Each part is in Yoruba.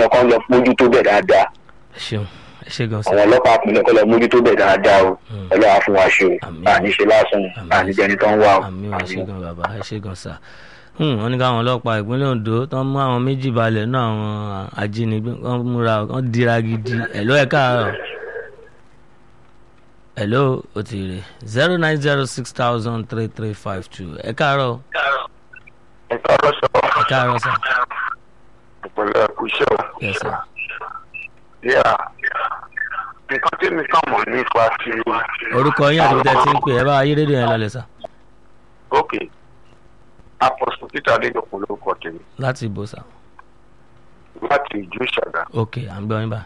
wọn kàn lọ mójútó bẹ̀ dáadáa ẹ ṣeun ẹ ṣe gan sa àwọn ọlọ́pàá àpilẹ̀ kọ́ lọ mójútó bẹ̀ dáadáa o ọlọ́wà fún wa ṣe o Àmín. àní ṣe lásán Àmín. àní jẹni tó ń wá o àmì ò ẹ ṣe àmín. gan bàbá ẹ ṣe gan sa wọ́n ní káwọn ọlọ́pàá ìpínlẹ̀ Ondo tó ń mú àwọn méjì balẹ̀ náà àwọn ajínigbé wọ́n múra wọ́n dira gidi ẹ̀ló ẹ̀ káàárọ̀ ẹ̀ló ó ti rè zero nine zero six thousand three three five two ẹ̀ káàárọ̀ ẹ̀ka ọlọ́sọ̀ ẹ̀ káàárọ̀ sà ìpínlẹ̀ ẹ̀kúṣẹ́ o. yes sir yíyà nǹkan tí mi kàn mọ̀ nípa ti. orúkọ yín àti bíi ti ń pè ẹ bá ayé rédíò yẹn lọlẹ̀ sà ok apọ̀sù peter adédọ̀kun lórúkọ tèmi láti ìbò sà láti ìjú ìṣàgà. ok à ń gbọ́ yín bá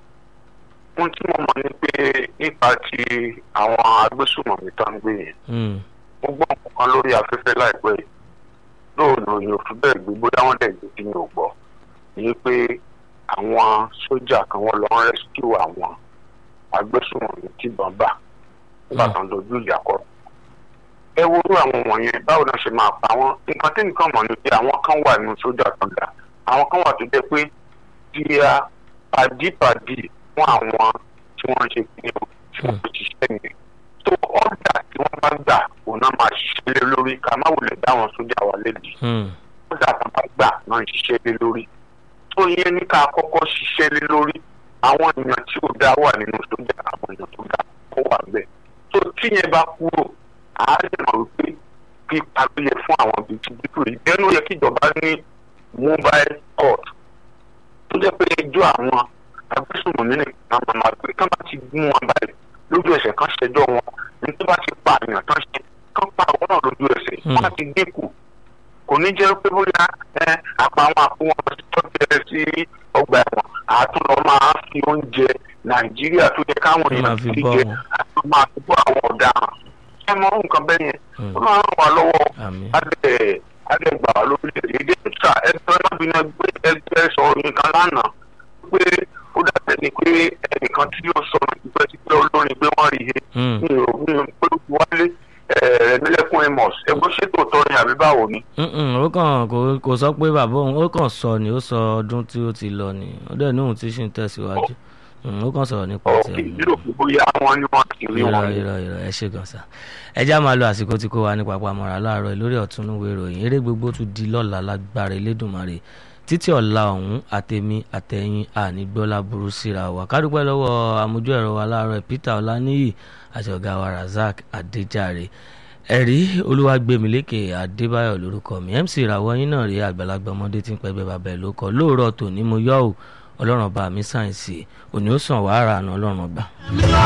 ohun tí mo mọ̀ ni pé nípa ti àwọn agbésùmọ̀mí tó ń gbé yẹn Hmm, mo gbọ́ nǹkan kan lórí afẹ́fẹ́ láìpẹ́ yìí lóòrùn òyìn òfin bẹ́ẹ̀ gbé bóyá wọ́n dẹ̀ gbé tí mi ò gbọ́ ni pé àwọn sójà kan wọ́n lọ ń rẹ́síkìú àwọn agbésùmọ̀mí tí ìbọn bà nígbà tó ń dojú ìjà kọ. ẹ wo irú àwọn wọ̀nyẹn báwo náà ṣe máa pa wọ́n nǹkan tí nǹkan mọ̀ ni pé àwọn kan wà nínú sójà tó ga àwọn kan wà tó jẹ́ pé díà pàdípàdí fún àwọn tí wọ́n ń ṣe kí ni o tí wọ́n ń ṣiṣẹ́ yẹn tó ọ̀dà tí wọ́n bá gbà òun náà máa ṣiṣẹ́ lé lórí ká má wulẹ̀ dá àwọn sójà wa lédi hmm, ọ̀dà tó bá gbà náà ń ṣiṣẹ́ lé lórí tó yẹ ní ká kọ́kọ́ ṣiṣẹ́ lé lórí àwọn èèyàn tí ó dá wà nínú sójà àwọn èèyàn tó dá kó wà bẹ́ẹ̀ tó tíyẹn bá kúrò àá lè mọ̀ wípé pípa ló yẹ fún àwọn bíi ti dípò yìí bẹ́ẹ̀ ló yẹ kí ìjọba ní mobile court tó jẹ́ pé ẹjọ́ àwọn agbésùnmọ̀mí nìkan máa máa gbé ká má ti mú wọn báyìí lójú ẹsẹ̀ kan ṣẹjọ́ wọn ní tó bá ti pa àyàn tán ṣe kán pa àwọn náà lójú ẹsẹ̀ Hmm. wọ́n á ti dínkù kò ní jẹ́ pé bóyá ẹ àpá àwọn àpò wọn tó tẹ̀ sí ọgbà ẹ̀wọ̀n àtúnlọ máa fi oúnjẹ nàìjíríà tó yẹ káwọn Kí máa èèyàn fi ti bọ́ jẹ wọn. àti máa fi bọ́ àwọn ọ̀daràn ẹ mọ nǹkan bẹ́ẹ̀ yẹn hmm, ó máa ń ràn wá lọ́wọ́ àmín adẹ adẹ gbà wá lórílẹ̀ èdè ìtura ẹgbẹ́ lábìnrin ẹgbẹ́ ẹgbẹ́ sọ nǹkan lánàá pé ó dàbẹ̀ ni pé ẹnìkan tí yóò sọ tipẹ́tipẹ́ olórin pé wọ́n rí he Hmm, mi ò mi ò pé wálé ẹ̀ẹ́dẹ́lẹ́kùn amos ẹgbẹ́ ṣètò tọ́ ni àbí báwo ni. hmm, hmm, ó kàn kò kò sọ pé bàbá òun ó kàn sọ ni ó sọ ọdún tí ó ti lọ ni ó dẹ̀ ní òun ti ṣì ń tẹ̀síwájú Hmm, ó kàn sọ̀rọ̀ nípa ọ̀kì tiẹ̀ ni. yóò fi bóyá wọn ni wọn ti rí irọ́ wọn. irọ́ irọ́ ẹ ṣe gan sa ẹ já máa lo àsìkò tí kò wá ní papọ̀ àmọ́ra láàárọ̀ yìí lórí ọ̀túnúwé ìròyìn eré gbogbo tún di lọ́la lágbára elédùnmarè títí ọ̀la ọ̀hún àtẹ̀mí àtẹ̀yìn ànígbọ́lá burú síra wa kádúpẹ́ lọ́wọ́ amójú ẹ̀rọ wa láàárọ̀ Peter Ọláníyì àti ọ̀gá wa Razak Adéjàre ẹ̀rí olúwàgbẹ̀mílékè adébáyọ̀ lórúkọ mi MC ìràwọ̀ yín náà rí àgbàlagbà ọmọdé tí ń pẹ́gbẹ́ bàbá ẹ̀ ló kọ́ lóòrọ̀ tòní mo yọ̀ ọ́ ọlọ́run ọba mi sáyẹ̀nsì òní ó sàn wàhálà àná ọlọ́run ọba.